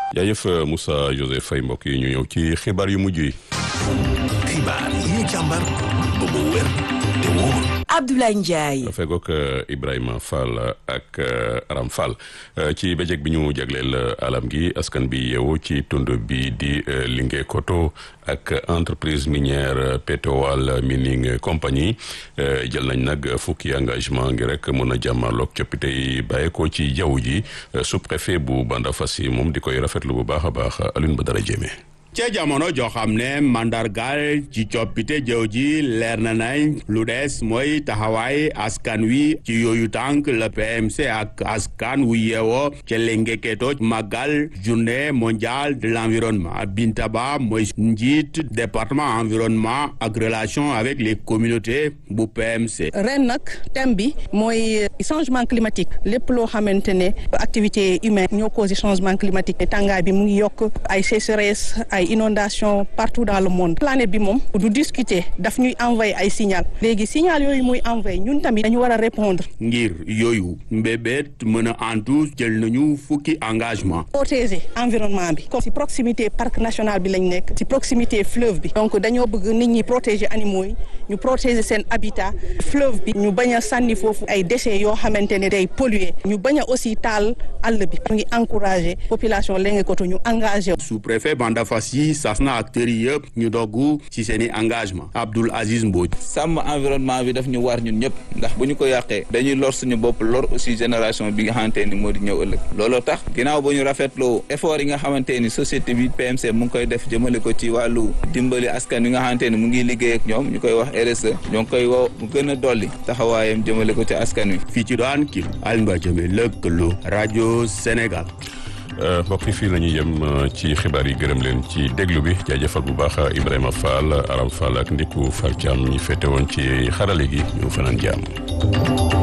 jaajëf Moussa Joseph Faye mbokk yi ñu ñëw ci xibaar yu mujj yi. xibaar yi ñu càmbar ba mu wér te wóor. Abdoulaye Ndiaye. fegook Ibrahima Fall ak Aram Fall ci bëccëg bi ñu jagleel alam gi askan bi yeewu ci tund bi di Linguèkoto ak entreprise minière Petowal Mining Company jël nañ nag fukki engagement ngi rek mën a jàmmarloog coppite yi bàyyeekoo ci jaww ji sous-préfet bu Bandafassi moom di koy rafetlu bu baax a baax Alioune Badara Diémé. ca jamono joo xam ne mandargaal ci coppite jëw ji leer na nañ lu des mooy taxawaay askan wi ci yooyu tànk la PMC ak askan wu yeewoo ca Linguèkoto màggal journée mondiale de l'environnement Binta Ba mooy njiit département environnement ak relation avec les communautés bu PMC. ren nag thème bi mooy changement climatique lépp loo xamante ne activité humaine ñoo causé changement climatique tàngaay bi mu ngi yokk ay sécheresse ay inondation partout dans le monde planète bi moom du discuter daf ñuy envoyer ay signal léegi signal yooyu muy envoyer ñun tamit dañu war a répondre ngir yooyu mbébét mën a antu jël nañu fukki engagement protéger environnement bi comme si proximité parc national bi lañ nekk si proximité fleuve bi donc dañoo bëgg nit ñi protéger animaux yi ñu protéger seen habitat fleuve bi ñu bañ a sànni foofu ay déchets yoo xamante ne day polluer ñu bañ a aussi taal àll bi ñu ngi encourager population Linguèkoto ñu engagé sous-préfet Bandafassi sas na acteurs yi yëpp ñu dogg ci seen i engagement Abdoul Aziz Mbodj sàmm environnement bi daf ñu war ñun ñëpp ndax bu ñu ko yàqee dañuy lor suñu bopp lor aussi génération bi nga xamante ni moo di ñëw ëllëg looloo tax ginnaaw ba ñu rafetloo effort yi nga xamante ni société bi PMC mu ngi koy def jëmale ko ci wàllu dimbali askan wi nga xamante ni mu ngi liggéey ak ñoom ñu koy wax RSE ñoo ngi koy woo mu gën a dolli taxawaayam jëmale ko ci askan wi fii ci daan kii Alioune Ba Jëme lëkkaloo rajo Sénégal mbokk yi fii la ñuy yem ci xibaar yi gërëm leen ci déglu bi jaajëfal bu baax Ibrahima Fall Aram Fall ak Ndiku Fall Thiam ñi féete woon ci xarale gi ñu fanaan jàmm